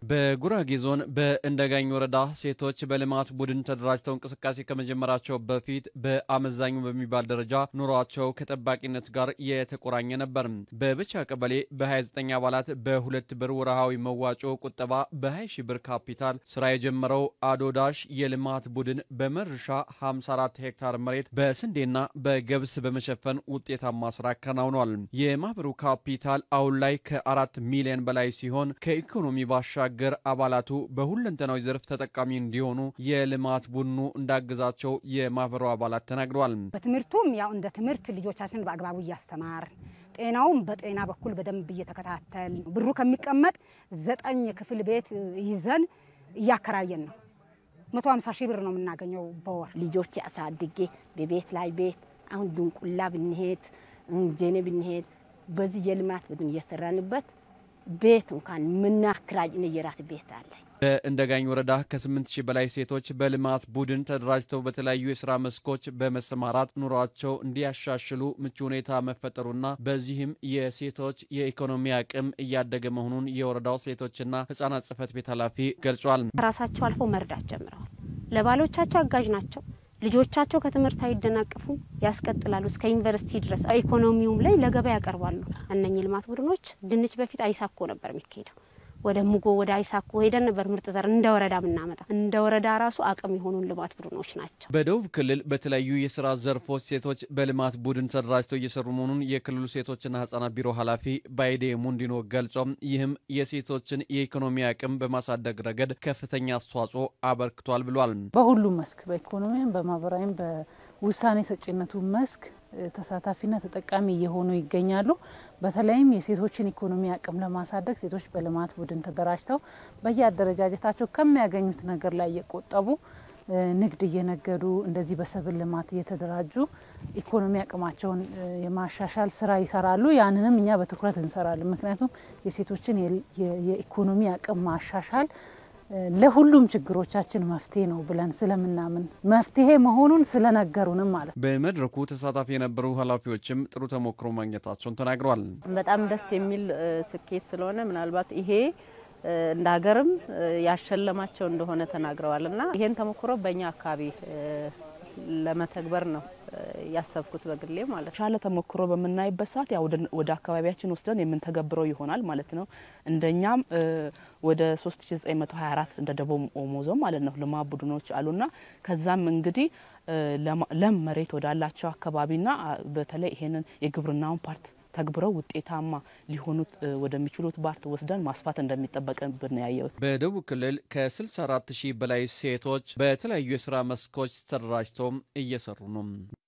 በጉራጌ ዞን በእንደጋኝ ወረዳ ሴቶች በልማት ቡድን ተደራጅተው እንቅስቃሴ ከመጀመራቸው በፊት በአመዛኙ በሚባል ደረጃ ኑሯቸው ከጠባቂነት ጋር የተቆራኘ ነበር። በብቻ ቀበሌ በ29 አባላት በሁለት ብር ወርሃዊ መዋጮ ቁጠባ በ20 ሺ ብር ካፒታል ስራ የጀመረው አዶዳሽ የልማት ቡድን በመርሻ 54 ሄክታር መሬት በስንዴና በገብስ በመሸፈን ውጤታማ ስራ አከናውኗል። የማህበሩ ካፒታል አሁን ላይ ከአራት ሚሊዮን በላይ ሲሆን ከኢኮኖሚ ባሻገር አባላቱ በሁለንተናዊ ዘርፍ ተጠቃሚ እንዲሆኑ የልማት ቡድኑ እንዳገዛቸው የማህበሩ አባላት ተናግረዋል። በትምህርቱም ያው እንደ ትምህርት ልጆቻችን በአግባቡ እያስተማር ጤናውም በጤና በኩል በደንብ እየተከታተል ብሩ ከሚቀመጥ ዘጠኝ ክፍል ቤት ይዘን እያከራየን ነው። መቶ ሀምሳ ሺህ ብር ነው የምናገኘው በወር ልጆች አሳድጌ በቤት ላይ ቤት አሁን ድንቁላ ብንሄድ ጀኔ ብንሄድ በዚህ የልማት ቡድን እየሰራንበት ቤት እንኳን ምናክራጅ እኔ የራስ ቤት አለኝ። በእንደጋኝ ወረዳ ከ8 ሺህ በላይ ሴቶች በልማት ቡድን ተደራጅተው በተለያዩ የስራ መስኮች በመሰማራት ኑሯቸው እንዲያሻሽሉ ምቹ ሁኔታ መፈጠሩና በዚህም የሴቶች የኢኮኖሚ አቅም እያደገ መሆኑን የወረዳው ሴቶችና ሕጻናት ጽሕፈት ቤት ኃላፊ ገልጿል። ራሳቸው አልፈው መርዳት ጀምረዋል። ለባሎቻቸው አጋዥ ናቸው። ልጆቻቸው ከትምህርት አይደናቀፉም፣ ያስቀጥላሉ እስከ ዩኒቨርሲቲ ድረስ። ኢኮኖሚውም ላይ ለገበያ ያቀርባሉ። እነኚህ ልማት ቡድኖች ድንች በፊት አይሳኮ ነበር የሚካሄደው ወደ ሙጎ ወደ አይሳኮ ሄደን ነበር ምርጥ ዘር እንደ ወረዳ ምናመጣ እንደ ወረዳ ራሱ አቅም የሆኑን ልማት ቡድኖች ናቸው። በደቡብ ክልል በተለያዩ የስራ ዘርፎች ሴቶች በልማት ቡድን ተደራጅተው እየሰሩ መሆኑን የክልሉ ሴቶችና ህጻናት ቢሮ ኃላፊ ባይዴ ሙንዲኖ ገልጾም ይህም የሴቶችን የኢኮኖሚ አቅም በማሳደግ ረገድ ከፍተኛ አስተዋጽኦ አበርክቷል ብሏል። በሁሉም መስክ በኢኮኖሚም፣ በማህበራዊም፣ በውሳኔ ሰጪነቱ መስክ ተሳታፊና ተጠቃሚ እየሆኑ ይገኛሉ። በተለይም የሴቶችን ኢኮኖሚ አቅም ለማሳደግ ሴቶች በልማት ቡድን ተደራጅተው በየአደረጃጀታቸው ከሚያገኙት ነገር ላይ እየቆጠቡ ንግድ እየነገዱ እንደዚህ በሰብል ልማት እየተደራጁ ኢኮኖሚ አቅማቸውን የማሻሻል ስራ ይሰራሉ። ያንንም እኛ በትኩረት እንሰራለን። ምክንያቱም የሴቶችን የኢኮኖሚ አቅም ማሻሻል ለሁሉም ችግሮቻችን መፍትሄ ነው ብለን ስለምናምን መፍትሄ መሆኑን ስለነገሩንም ማለት ነው። በመድረኩ ተሳታፊ የነበሩ ኃላፊዎችም ጥሩ ተሞክሮ ማግኘታቸውን ተናግረዋል። በጣም ደስ የሚል ስኬት ስለሆነ ምናልባት ይሄ እንደ ሀገርም ያሸለማቸው እንደሆነ ተናግረዋል እና ይሄን ተሞክሮ በእኛ አካባቢ ለመተግበር ነው ያሰብኩት በግሌ ማለት ነው። ሻለ ተሞክሮ በምናይበት ሰዓት ያው ወደ አካባቢያችን ወስደን የምንተገብረው ይሆናል ማለት ነው። እንደኛም ወደ 3924 እንደ ደቡብ ኦሞ ዞን ማለት ነው ልማት ቡድኖች አሉና ከዛም እንግዲህ ለም መሬት ወዳላቸው አካባቢና በተለይ ይሄንን የግብርናውን ፓርት ተግብረው ውጤታማ ሊሆኑት ወደሚችሉት ባርት ወስደን ማስፋት እንደሚጠበቅብን ያየሁት። በደቡብ ክልል ከ64 ሺህ በላይ ሴቶች በተለያዩ የስራ መስኮች ተደራጅተው እየሰሩ ነው።